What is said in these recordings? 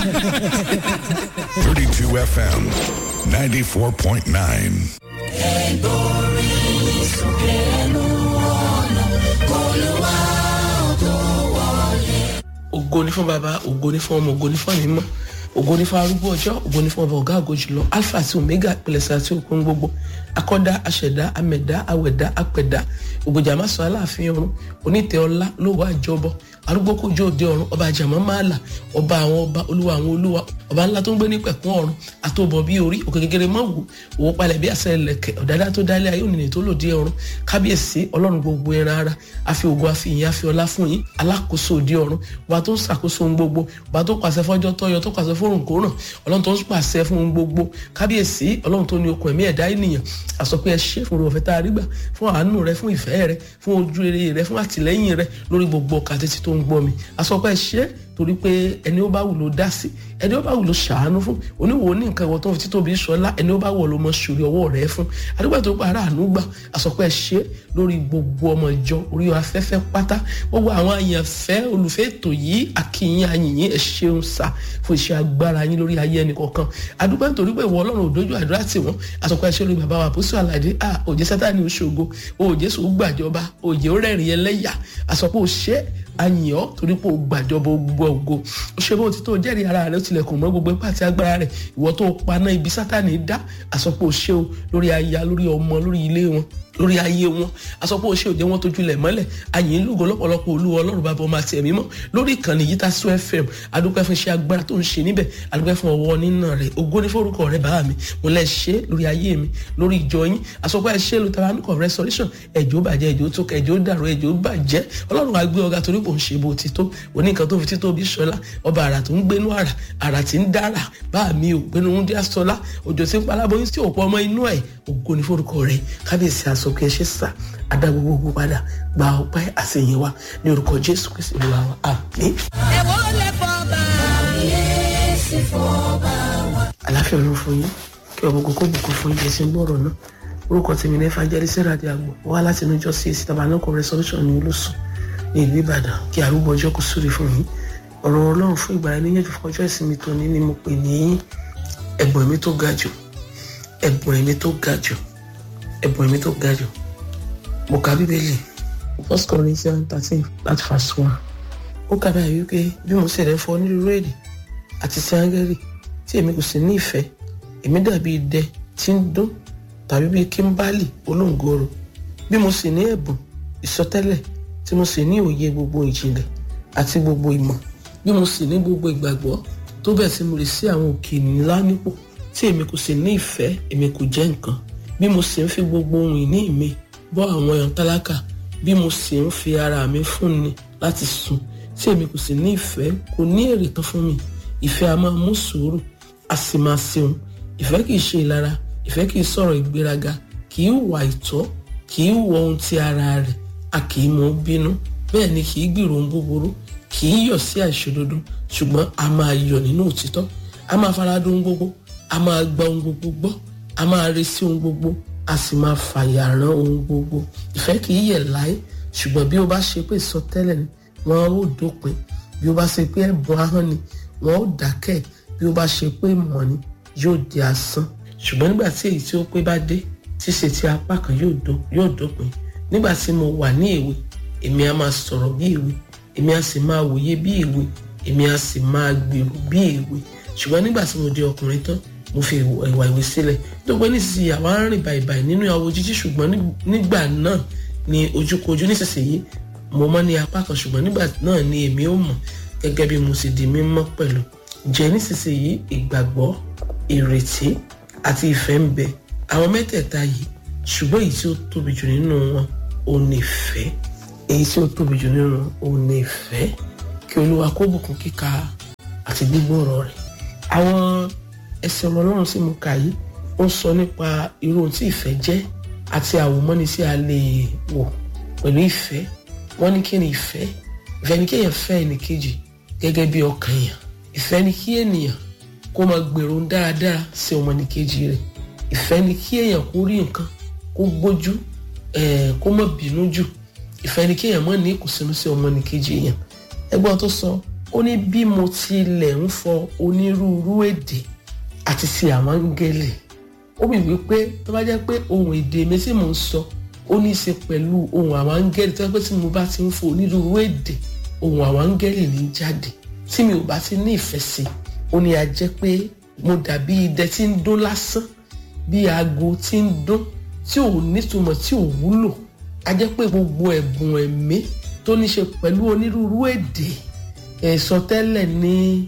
32 FM 94.9. ògo ní fún baba ògo ní fún ọmọ ògo ní fún ẹ̀mí mọ́ ògo ní fún arúgbó ọjọ́ ògo ní fún ọba ọ̀gá àgọ́ jùlọ alpha àti omega ìpìlẹ̀sẹ̀ àti òkun gbogbo akọ́dá aṣẹ̀dá amẹ̀dá awẹ̀dá apẹ̀dá ògbójà má sọ aláàfin ọ̀run onítẹ̀ ọlá lówó àjọbọ arúgbó kójú òde ọ̀run ọba àjàmọ́ máàlà ọba àwọn ọba olúwa àwọn olúwa ọba ńlá tó ń gbé ní pẹ̀kún ọ̀run àtòbọ̀ bí orí òkè kékeré mọ́ wò òwò palẹ̀ bí àṣẹ ẹlẹ́kẹ̀ ọ̀dádá tó dálé ayé ònìní tó lòdì ọ̀run kábíyèsí ọlọ́run gbogbo ẹran ara àfi ògo àfi ìyìn àfi ọlá fún yín alákòóso òde ọ̀run ọba tó ń ṣàkóso ohun gbogbo ọba tó pàṣẹ fọ́jọ́ tọ́yọ tó pàṣẹ fórùn kóràn ọlọ́run tó ń pàṣẹ fún ohun gbogbo kábíyèsí ọlọ́run tó ní okun ẹ̀mí ẹ̀dá ènìyàn àsọpé ẹ ṣe fún òfẹ́ tá a rí gbà fún àánú rẹ fún ìfẹ́ rẹ fún ojú rere rẹ fún àtìlẹ́yìn rẹ lórí gbogbo ọkà títí tó ń gbọ́ mi àsọpé ẹ ṣe torí pé ẹni ó bá wù ló dá sí ẹni ó bá wù ló ṣàánú fún oníwò ní nǹkan ìwọ tó ń fi títóbi sọlá ẹni ó bá wù ló mọ sórí ọwọ́ rẹ fún àdúgbò tó pa ara àánú gbà àsọpẹ́ ṣe lórí gbogbo ọmọ ìjọ orí afẹ́fẹ́ pátá gbogbo àwọn àyànfẹ́ olùfẹ́ ètò yìí àkìyìn àyìnyín ẹ ṣeun sá fún iṣẹ́ agbára yín lórí ayé ẹnì kọ̀ọ̀kan àdúgbò nítorí pé ìwọ ọlọ́run òdojú àdúrà tì wọ́n àsọpẹ́ ṣe lórí bàbá wa àpòsí àlàdé à òjé sátani oṣogo òjé sùn gbàjọba òjé ó rẹ́rìn ẹlẹ́yà àsọpẹ́ òṣè àyìn ọ́ torí pé o gbàjọba gbogbo ògo ó ṣe bó ti tó jẹ́rìí ara rẹ̀ ó tilẹ̀kùn mọ́ gbogbo ipá àti agbára rẹ̀ ìwọ tó paná ibi sátani dá àsọpọ̀ òṣè o lórí aya lórí ọmọ lórí ilé wọn lórí ayé wọn àsọpọ̀ òṣè òjẹ́ wọn tójúlẹ̀ mọ́lẹ̀ àyìn lógo lọ́pọ̀lọpọ̀ olúwa ọlọ́run bàbá ọmọ àti ẹ̀mí mọ́ lórí ìkànnì yìí Tasu FM adúpẹ́ fún iṣẹ́ agbára tó ń ṣe níbẹ̀ adúpẹ́ fún ọwọ́ nínà rẹ̀ ògo ní forúkọ rẹ̀ bàbá mi mo lẹ́ ṣe lórí ayé mi lórí ìjọ yín àsọpọ̀ ẹ ṣe lórí tabanukọ̀ restoration ẹ̀jọ̀ bàjẹ́ ẹ̀jọ̀ tó kẹ ẹ̀jọ̀ dàrú ẹ̀jọ̀ bàjẹ́ ọlọ́run á gbé ọ̀gá torí kò ń ṣe bó ti tó oníkan tó fi tító bí sọlá ọba àrà tó ń gbénú àrà àrà tí ń dára bá mi ò gbénú ń dí àsọlá òjò tí ń palábóyún sí òpó ọmọ inú ẹ̀ ògo ní forúkọ rẹ̀ kábíyèsí àsọkẹ́ ṣe sà adá gbogbo padà gba ọpẹ́ àṣeyìn wa ní orúkọ jésù kristu olúwa wa àmín. ẹ̀wọ́ lè fọ́ bá yéésì fọ́ bá wa. àláfíà ọ̀run fún yín kí ọmọ gbogbo bùkún fún yín ẹsẹ̀ ń gbọ́ ọ̀rọ̀ náà orúkọ tèmi ní evangelist radi agbo wá láti inú ìjọ csc tabanako resolution ní olóṣù ní ìlú ìbàdàn kí arúgbó ọjọ́ kò súre fún yín ọ̀rọ̀ ọlọ́run fún ìgbà níyànjú fún ọjọ́ ìsinmi tòní ni mo pè ní ẹ̀bùn ẹ̀mí tó ga jù ẹ̀bùn ẹ̀mí tó ga jù ẹ̀bùn ẹ̀mí tó ga jù mo ka bíbélì first corinthians thirteen láti verse one ó kà báyìí wípé bí mo ṣe rẹ̀ fọ onírúurú èdè àti sí áńgẹ́lì tí èmi kò sì ní ìfẹ́ èmi dàbí idẹ tí ń dún tàbí bíi kíńbálì olóńgòrò bí mo sì ní ẹ̀bùn ìsọtẹ́lẹ̀ tí mo sì ní òye gbogbo ìjìnlẹ̀ àti gbogbo ìmọ̀ bí mo sì ní gbogbo ìgbàgbọ́ tó bẹ́ẹ̀ tí mo lè sí àwọn òkè ńlá nípò tí èmi kò sì ní ìfẹ́ èmi kò jẹ́ nǹkan bí mo sì ń fi gbogbo ohun ìní mi bọ́ àwọn èèyàn tálákà bí mo sì ń fi ara mi fúnni láti sùn tí èmi kò sì ní ìfẹ́ kò ní èrè tán fún mi ìfẹ́ a máa mú sùúrù a sì máa ṣeun ìfẹ́ kì í ṣe ìlara ìfẹ́ kì í sọ̀rọ̀ ìgbéraga kì í wà ìtọ́ kì í wọ ohun ti ara rẹ̀ a kì í mọ̀ bínú bẹ́ẹ̀ ni kì í gbèrò ohun búburú kì í yọ̀ sí àìṣòdodo ṣùgbọ́n a máa yọ̀ nínú òtítọ́ a máa faradà ohun gbogbo a máa gba ohun gbogbo gbọ́ a máa resí ohun gbogbo a sì máa fàyà rán ohun gbogbo ìfẹ́ kì í yẹ̀ láé ṣùgbọ́n bí o bá ṣe pé ìsọtẹ́lẹ̀ ni wọ́n ó dópin bí o bá ṣe pé ẹ̀bùn ahọ́n ni wọ́n ó dákẹ́ bí o bá ṣe pé ìmọ̀ ni yóò di asán ṣùgbọ́n nígbà tí èyí tí ó pé bá dé ṣíṣe tí apá kan yóò dópin nígbà tí mo wà ní èwe èmi á máa sọ̀rọ̀ bí èwe èmi á sì máa wòye bí èwe èmi á sì máa gbèrò bí èwe ṣùgbọ́n nígbà tí mo di ọkùnrin tán mo fi ìwà ìwé sílẹ̀ tó pé nísinsìnyí àwa ń rìn bàìbàì nínú àwọ̀ jíjí ṣùgbọ́n nígbà náà ni ojúkojú nísinsìnyí mo mọ̀ ní apá kan ṣùgbọ́n nígbà náà ni èmi ó mọ̀ gẹ́gẹ́ bí mo sì di mímọ́ pẹ̀lú jẹ́ nísinsìnyí ìgbàgbọ́ ìrètí àti ìfẹ́ ń bẹ àwọn mẹ́tẹ̀ẹ̀ta yìí ṣùgbọ́n èyí tí ó tóbi jù nínú wọn ò ní ìfẹ́ èyí tí ó tóbi jù nínú wọn ò ní ìfẹ́ kí olúwa kó bùkún kíka àti gbígbọ́ ọ̀rọ̀ rẹ̀ àwọn ẹsẹ̀ ọ̀rọ̀ ọlọ́run tí mo kà yìí ó ń sọ nípa irú ohun tí ìfẹ́ jẹ́ àti àwòmọ́ni tí a lè wò pẹ̀lú ìfẹ́ wọ́n ní kí ni ìfẹ́ ìfẹ́ ni kí èèyàn fẹ́ ẹnìkejì gẹ́gẹ́ bí ọkàn èèyàn ìfẹ́ ni kí ènìyàn kó máa gbèrò dáradára sí ọmọnìkejì rẹ̀ ìfẹ́ ni kí èèyàn kó rí nǹkan kó gbójú kó má bínú jù ìfẹ́ ni kí èèyàn má ní ìkùnsínú sí ọmọnìkejì èèyàn ẹgbọ́n tó sọ ó ní bí mo tilẹ̀ ń fọ onírúurú èdè àti sí àwọn áńgẹ́lì ó wí wípé tó bá jẹ́ pé ohun èdè mi tí mò ń sọ ó ní í ṣe pẹ̀lú ohun àwọn áńgẹ́lì tó yẹ pé tí mo bá ti ń fọ onírúurú èdè ohun àwọn áńgẹ́lì ní jáde tí mi ò bá ti ní ìfẹ́ sí ó ní a jẹ́ pé mo dàbí idẹ tí ń dún lásán bí aago tí ń dún tí ò nítumọ̀ tí ò wúlò a jẹ́ pé gbogbo ẹ̀bùn ẹ̀mí tó ní ṣe pẹ̀lú onírúurú èdè ìsọtẹ́lẹ̀ ní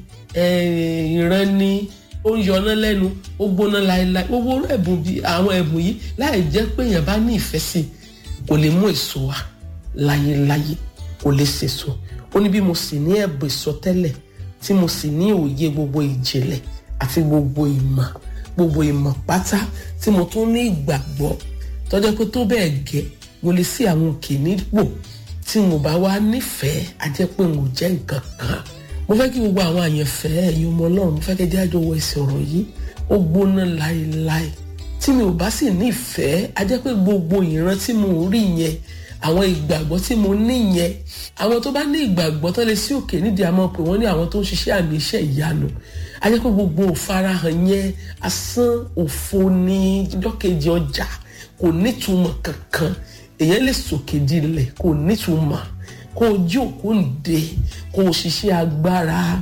ìran ní ó ń yọná lẹ́nu ó gbóná láéláé gbogbo ẹ̀bùn bíi àwọn ẹ̀bùn yìí láì jẹ́ pé èèyàn bá ní ìfẹ́ sí i kò lè mú èso wá láyéláyé kò lè sèso ó ní bí mo sì ní ẹ̀bùn ìsọtẹ́lẹ̀ tí mo sì ní òye gbogbo ìjìnlẹ̀ àti gbogbo ìmọ̀ gbogbo ìmọ̀ pátá tí mo tún ní ìgbàgbọ́ tọ́jọ́ pé tó bẹ́ẹ̀ gẹ́ mo lè sí àwọn òkè nípò tí mo bá wá nífẹ̀ẹ́ a jẹ́ pé mo jẹ́ nǹkan kan mo fẹ́ kí gbogbo àwọn àyànfẹ́ ẹ̀yin ọmọ ọlọ́run mo fẹ́ kí ẹjẹ́ àjọ wọ ẹsẹ̀ ọ̀rọ̀ yìí ó gbóná láéláé tí mi ò bá sì nífẹ̀ẹ́ a jẹ́ pé gbogbo ìran tí mo rí yẹn àwọn ìgbàgbọ́ tí mo ní yẹn àwọn tó bá ní ìgbàgbọ́ tó lè sí òkè nídìí àmọ́ pé wọ́n ní àwọn tó ń ṣiṣẹ́ àmì iṣẹ́ ìyanu a jẹ́ pé gbogbo òfarahàn yẹn asán òfo ní jọ́kejì ọjà kò nítumọ̀ kankan èèyàn lè sòkè dilẹ̀ kò nítumọ̀ kó o jí òkú ǹde kó o ṣiṣẹ́ agbára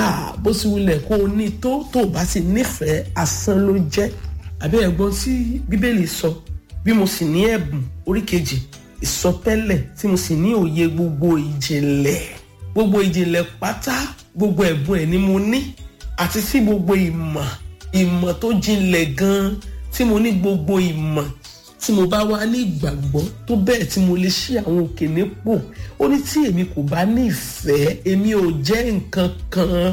bó sì wulẹ̀ kó o ní tó tó o bá sì nífẹ̀ẹ́ asán ló jẹ́ àbí ẹ̀gbọ́n tí bíbélì sọ bí mo sì ní ẹ̀bùn orí kejì ìsọtẹ́lẹ̀ tí mo sì ní òye gbogbo ìjìnlẹ̀ gbogbo ìjìnlẹ̀ pátá gbogbo ẹ̀bùn ẹ̀ ni mo ní àti sí gbogbo ìmọ̀ ìmọ̀ tó jinlẹ̀ gan-an tí mo ní gbogbo ìmọ̀ tí mo bá wá ní ìgbàgbọ́ tó bẹ́ẹ̀ tí mo lè ṣí àwọn òkè nípò ó ní tí èmi kò bá ní ìfẹ́ èmi ò jẹ́ nǹkan kan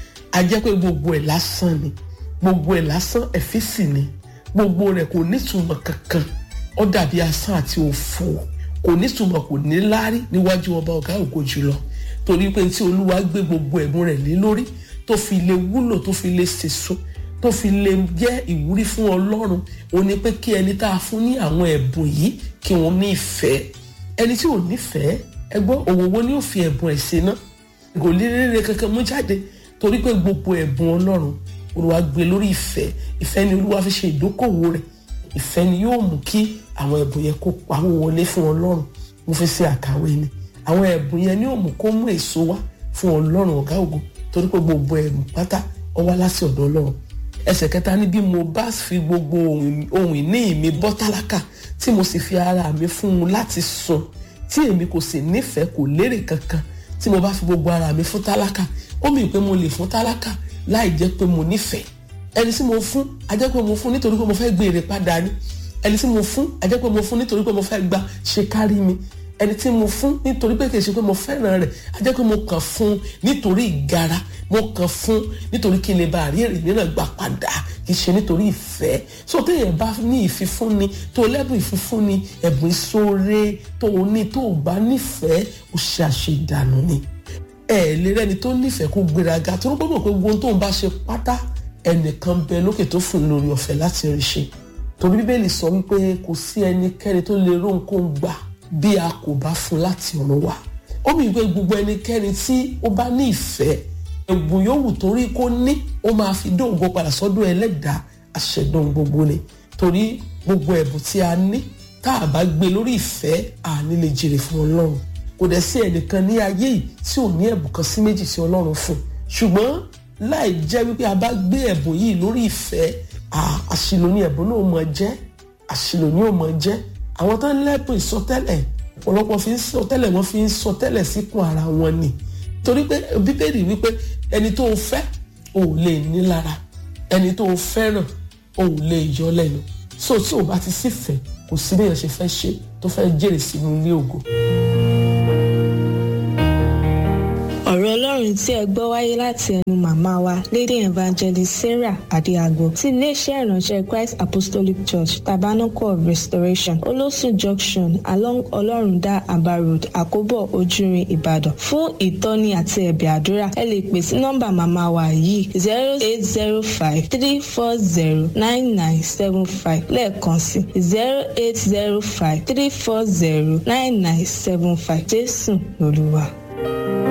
a jẹ́ pé gbogbo ẹ̀ lásán ni gbogbo ẹ̀ lásán ẹ̀físì ni gbogbo rẹ̀ kò nítumọ̀ kankan ó dàbí asán àti òfò kò nítumọ̀ kò ní láárí níwájú ọba ọ̀gá ògo jùlọ torí pé tí olúwa gbé gbogbo ẹ̀bùn rẹ̀ lé lórí tó fi lè wúlò tó fi lè sèso tó fi lè jẹ́ ìwúrí fún ọlọ́run ó ní pé kí ẹni tá a fún ní àwọn ẹ̀bùn yìí kí wọ́n ní ìfẹ́ ẹni tí ò nífẹ̀ẹ́ ẹgbọ́n òwòwò ni ó fi ẹ̀bùn ẹ̀ ṣe ná kò lè rere kankan mú jáde torí pé gbogbo ẹ̀bùn ọlọ́run olúwa gbé lórí ìfẹ́ ìfẹ́ ni olúwa fi ṣe ìdókòwò rẹ̀ ìfẹ́ ni yóò mú kí àwọn ẹ̀bùn yẹn kó pawó wọlé fún ọlọ́run mo fi ṣe àkàwé ni àwọn ẹ̀bùn yẹn ni yóò mú kó mú èso wá fún ọlọ́run ọ̀gá ògo torí pé gbogbo ẹ̀bùn pátá ó wá láti ọ̀dọ̀ ọlọ́run ẹsẹ̀ kẹta ní bí mo bá fi gbogbo ohun ìní mi bọ́ tálákà tí mo sì fi ara mi fún un láti sun tí èmi kò sì nífẹ̀ẹ́ kò lérè kankan tí mo bá fi gbogbo ara mi fún tálákà ó mì pé mo lè fún tálákà láì jẹ́ pé mo nífẹ̀ẹ́ ẹni tí mo fún a jẹ́ pé mo fún nítorí pé mo fẹ́ gbé èrè padà ni ẹni tí mo fún a jẹ́ pé mo fún nítorí pé mo fẹ́ gba ṣe kárí mi ẹni tí mo fún nítorí pé kìí ṣe pé mo fẹ́ràn rẹ̀ a jẹ́ pé mo kàn fún nítorí ìgara mo kàn fún nítorí kí n lè bá àrí èrè mìíràn gbà padà kì í ṣe nítorí ìfẹ́ so téèyàn bá ní ìfifúnni tó lẹ́bùn ìfifúnni ẹ̀bùn ìṣoore tó o ní tó o bá nífẹ̀ẹ́ o ṣe àṣedànù ni ẹ lè rẹ́ni tó nífẹ̀ẹ́ kó gbéraga tó ń gbọ́dọ̀ pé gbogbo tó ń bá ṣe pátá ẹnìkan bẹ lókè tó fún un lórí ọ̀fẹ́ láti rí ṣe torí bíbélì sọ wípé kò sí ẹnikẹ́ni tó lè ró nǹkan gbà bí a kò bá fún láti ọ̀run wá ó mi gbé gbogbo ẹnikẹ́ni tí ó bá ní ìfẹ́ ẹ̀bùn yòówù torí kó ní ó máa fi dóńgbò padà sọ́dọ̀ ẹlẹ́dàá àṣẹdùn gbogbo ni torí gbogbo ẹ̀bùn tí a ní tá a bá gbé lórí ìfẹ́ àní lè jèrè fún ọlọ́run kò dẹ̀ sí ẹnìkan ní ayé yìí tí ò ní ẹ̀bùn kan sí méjì tí ọlọ́run fún ṣùgbọ́n láì jẹ́ wípé a bá gbé ẹ̀bùn yìí lórí ìfẹ́ àṣìlò ní ẹ̀bùn náà mọ̀ jẹ́ àṣìlò ní ò mọ̀ jẹ́ àwọn tó ń lẹ́bùn ìsọtẹ́lẹ̀ ọ̀pọ̀lọpọ̀ fi ń sọtẹ́lẹ̀ wọ́n fi ń sọtẹ́lẹ̀ síkùn ara wọn ni torí pé bíbélì wípé ẹni tó o fẹ́ ò lè ní lára ẹni tó o fẹ́ràn ò lè yọ lẹ́nu so tí o bá ti sífẹ̀ẹ́ kò sí bí èèyàn ṣe fẹ́ ṣe tó fẹ́ jèrè sínú ilé ògo. ọ̀rọ̀ ọlọ́run tí ẹ gbọ́ wáyé láti ẹnu màmá wa lady evangelist sarah adéagbo ti iléeṣẹ́ ìránṣẹ́ christ apostolic church tabernacle of restoration olósùn junction along ọlọ́rundá aba road àkóbọ̀ ojúrin ìbàdàn fún ìtọ́ni àti ẹ̀bẹ̀ àdúrà ẹ lè pè sí nọ́mbà màmá wa yìí zero eight zero five three four zero nine nine seven five lẹ́ẹ̀kan sí zero eight zero five three four zero nine nine seven five jésù lolúwa.